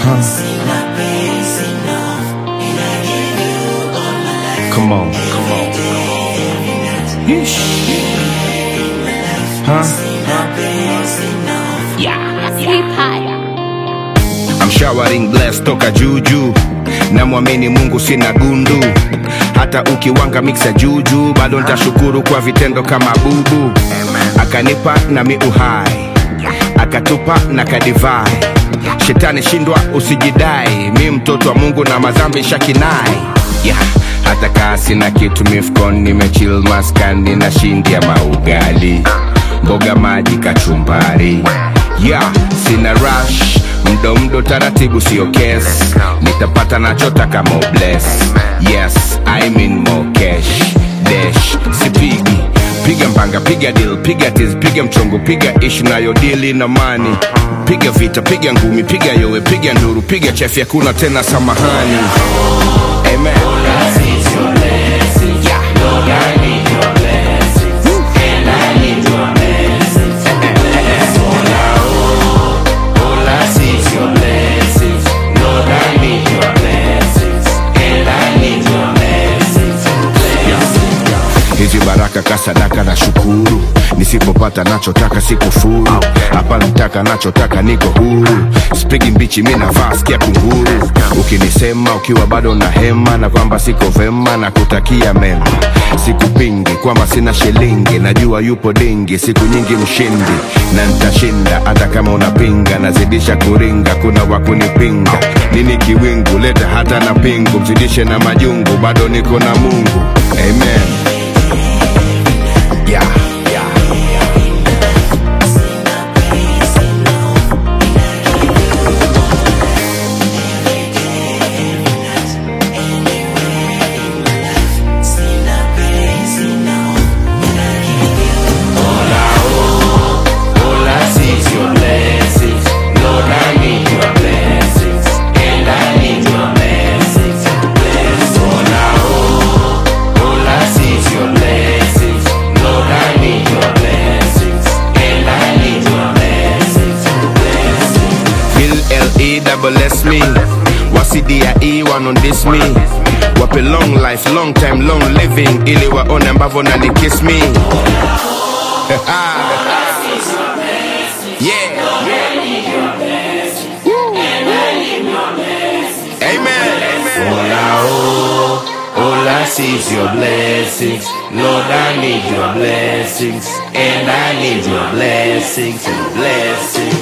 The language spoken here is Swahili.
Come on, come on. Yeesh. Huh? I'm showering bless toka juju namwamini mungu sina gundu hata ukiwanga mixa juju bado nitashukuru kwa vitendo kama bubu akanipa nami uhai akatupa na kadivai shetani shindwa usijidai mi mtoto wa mungu na madhambi shakinai yeah. hata kaa sina kitu mifkon nimechil maskani na shindi ya maugali mboga maji kachumbari yeah, sina rush mdo mdo taratibu sio kes nitapata nachotaka mo bless yes I mean more cash dash sipigi piga mbanga piga deal piga tis piga mchongo piga ishu nayodili na mani piga vita piga ngumi piga yowe piga nduru piga chefi hakuna tena samahani amen hizi baraka kasadaka na shukuru nisipopata nachotaka sikufuru hapa nataka nachotaka niko huru spigi mbichi mi navaa sikia kunguru ukinisema ukiwa bado na hema na kwamba siko vema na kutakia mema sikupingi kwamba sina shilingi najua yupo dingi siku nyingi mshindi na nitashinda hata kama unapinga nazidisha kuringa kuna wakunipinga nini kiwingu leta hata na pingu mzidishe na majungu bado niko na mungu amen yeah, yeah. All I see is your blessings. Lord, I need your blessings. And I need your blessings. Bless all I owe. All I see is your blessings. Lord, I need your blessings. And I need your blessings. Bill L-E double S me wasidiae wanon this me wape long life long time long living ili waone ambavyo nani kiss me yeah. Woo. Amen. All I owe. All I see is your blessings. Lord, I need your blessings. And I need your blessings. Blessings.